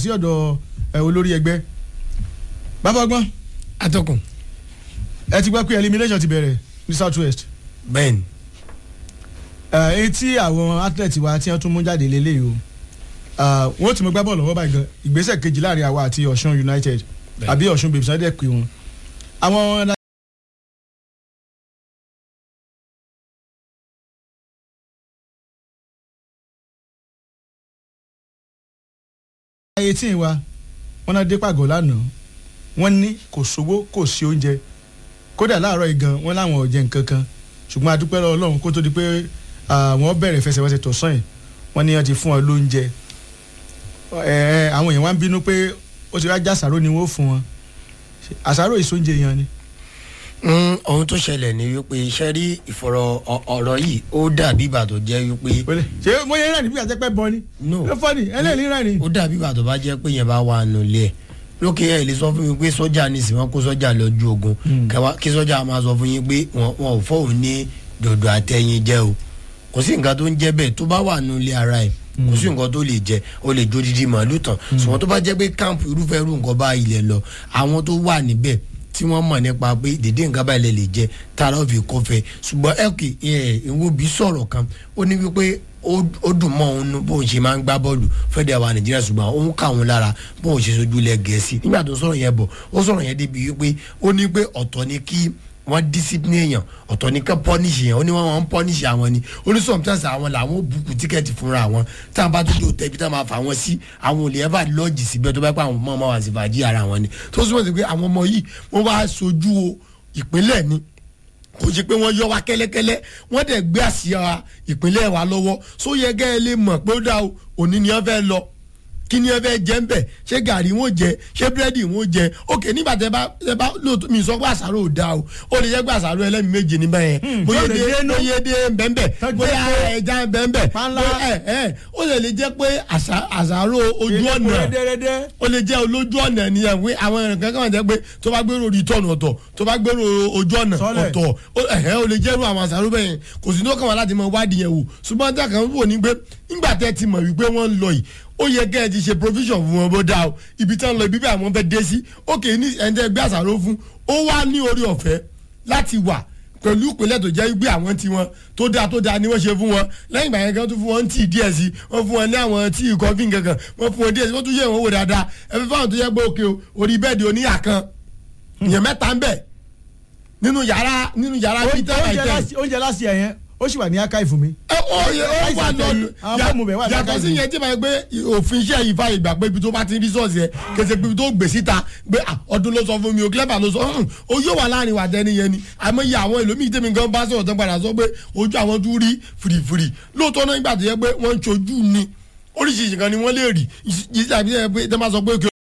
sí ọ̀dọ̀ ẹ, olórí ẹgbẹ́ bàbá ọgbọ́n atọ́kùn ẹ ti gbọ́ pé elimination ti bẹ̀rẹ̀ ní south west bẹ́ẹ̀ni èyí tí àwọn athlete wa tí wọ́n tún mú jáde lélẹ́yìí o Ah, wọ́n ti mọ gbá bọ́ọ̀lù lọ́wọ́ báyìí gan ìgbésẹ̀ kejì láàrin àwa àti ọ̀ṣun united Bẹ́ẹ̀. àbí ọ̀ṣun babes náà dẹ̀ pé wọn. àwọn eighteen wa wọ́n náà dé pàgọ́ lánàá wọ́n ní kò sówó kò sí oúnjẹ kódà láàárọ̀ yìí gan wọ́n láwọn ò jẹ nǹkan kan ṣùgbọ́n a dúpẹ́ lọ́wọ́ Ọlọ́run kó tó di pé ah, wọ́n bẹ̀rẹ̀ fẹsẹ̀wẹsẹ̀ tọ̀sán yìí wọ́n ní wọ́n ti fún wọn lóúnjẹ ẹ àwọn èèyàn wá ń bínú pé ó ti rájà àṣàrò ni wọ́n fún wọn àṣàrò ìsóúnjẹ yẹn ni. Mm, ohun tó ṣẹlẹ̀ ni wípé iṣẹ́ rí ìfọ̀rọ̀ ọ- ọ̀rọ̀ yìí ó dàbí ìgbà tó jẹ́ wípé Wọlé. ṣé mo yẹ rẹ̀ níbi àjẹpẹ́ bọ ni. No. ló fọ́ ni ẹlẹ́ẹ̀lì rẹ̀ ni. ó dàbí ìgbà tó bá jẹ́ pé yẹn bá wà nù ilé ẹ̀ lókè ẹ̀ lè sọ fún mi pé sọ́jà ní ìsìn wọn kó sọ́jà lọ́jú ogun kẹwàá kí sọ́jà máa sọ fún yín pé wọn wọn ò fọ́ òun ní dòdò àtẹ̀yìn jẹ́ o kò sí nǹkan tó ń jẹ́ bẹ́ẹ̀ tó bá wà nù ilé ara ẹ̀ kò sí nǹkan tó lè jẹ o lè jó didi màálù tán ṣùgbọ́n tó bá jẹ́ pé káàmpù irúfẹ́ irú nǹkan bá ilẹ̀ lọ àwọn tó wà níbẹ̀ tí wọ́n mọ̀ nípa pé dédé nǹkan báyìí lè lè jẹ tààrà òfin kọfẹ́ ṣùgbọ́n ẹ̀kì ìwọ́bi sọ̀rọ̀ kan ó ní wípé ó ó dùn mọ́ òun nú bóun ṣe máa ń gbá bọ́ọ̀lù fẹ́dẹ̀ wa nàìjíríà ṣùgbọ́n òun kà òun lára bóun ṣe sojú ilẹ̀ gẹ̀ẹ́sì nígbà tó sọ̀rọ̀ yẹn bọ̀ ó sọ̀rọ̀ yẹn débi wípé ó ní pé ọ̀tọ̀ ni kí wọ́n discipline èèyàn ọ̀tọ̀ ní ká punish èèyàn ó ní wọ́n máa ń punish àwọn ni ó ní sometimes àwọn làwọn ò bùkù tíkẹ́ẹ̀tì fúnra àwọn tá a bá tó dé òtẹ́bí tá a máa fà wọ́n sí àwọn ò lè ẹ́fà lọ́ọ̀jì síbẹ̀ tó bá pẹ́ àwọn ọmọ wa sì fàájì ara wọn ni tó súnmọ́ sí pé àwọn ọmọ yìí wọ́n wá sojú o ìpínlẹ̀ ni kò ṣe pé wọ́n yọ wá kẹ́lẹ́kẹ́lẹ́ wọ́n dẹ̀ gbé àsíá ìpínlẹ̀ wa lọ́wọ́ só yẹ gẹ́ ẹ lè mọ̀ pé ó dá o òní ni wọ́n fẹ́ lọ kí ni ẹ fẹ́ jẹ́ ń bẹ̀ ṣé gàrí wọn jẹ ṣé búrẹ́dì wọn jẹ òkè nígbà tẹ bá tẹ bá lóòótọ́ mi sọ pé àṣàrò ò dáa o ó lè jẹ́ pé àṣàrò ẹlẹ́mi méje níbẹ̀ yẹn bóyá tó lè èdè dé nú. bóyá èdè bẹ́ẹ̀nbẹ́ Tó bóyá jẹ́ ẹja bẹ́ẹ̀nbẹ́ Pánlá. ẹ ẹ ó lè lè jẹ́ pé àṣà- àṣàrò ojú ọ̀nà rẹ́dẹ́rẹ́dẹ́. ó lè jẹ́ olójú ọ̀nà nìyẹn wí àwọn ẹ̀rìn kankan wà jẹ́ pé tó bá gbèrò return ọ̀tọ̀ tó bá gbèrò ojú ọ̀nà Sọ́lẹ̀. ọ̀tọ̀ ó- ẹ̀hẹ́ ó lè jẹ́rú àwọn àṣàrò bẹ́ẹ̀ yẹn kò sí ní ó kàn wá láti mọ wádìí yẹn wò ṣùgbọ́n tí a kàn ń wò ní pé nígbà tẹ́ ti mọ̀ wípé wọ́n ń lọ yìí ó yẹ kẹ́ ẹ ti ṣe provision fún wọn bó dáa o ibi tí wọ́n lọ ibi bí àwọn fẹ́ dé sí ókè ní ẹ̀ńtẹ́ gbé àṣàrò fún ó wá ní orí ọ̀fẹ́ láti wà pẹ̀lú ìpínlẹ̀ tó jẹ́ gbé àwọn tí wọn tó dáa tó dáa ni wọ́n ṣe fún wọn lẹ́yìn ìgbà yẹn kan tún fún wọn tíì díẹ̀ sí wọ́n fún wọn ní àwọn tíì kọfí kankan wọ́n fún wọn díẹ̀ sí wọ́n tún yẹ wọn wò dáadáa ẹ fẹ́ fáwọn tó yẹ pé òkè o orí bẹ́ẹ̀dì oníyà kan ìyẹn mẹ́ta ń bẹ̀ nínú yàrá nínú yàrá peter oúnjẹ maiten láti- oúnjẹ láti ẹ̀ yẹn ó sì wà ní archive mi. ẹ ó yẹ ó wà Láìsí àtẹ̀yìn, lọ́nu àwọn fọ́ọ̀mù bẹ̀ wà yàtọ̀ sí lákàtúntì. yẹn tí ma gbé òfin iṣẹ́ yìí fàyè gbà pé ibi tó bá ti rí sọ́ọ̀sì ẹ̀ kẹsẹ̀ pé ibi tó gbè síta gbé à, ọdún ló sọ fún mi o clever ló sọ ọ̀hún o yóò wà láàrin wà dẹni yẹn ni àmọ́ iye àwọn ìlòmíì tèmi gan bá sọ̀rọ̀ tán padà sọ pé ojú àwọn tún rí fìrìfìrì lóòótọ́ náà nígbà tó yẹ pé wọ́n ń ṣojú ni oríṣiríṣi kan ni wọ́n lè rí yìí tàbí tẹ́ bá sọ pé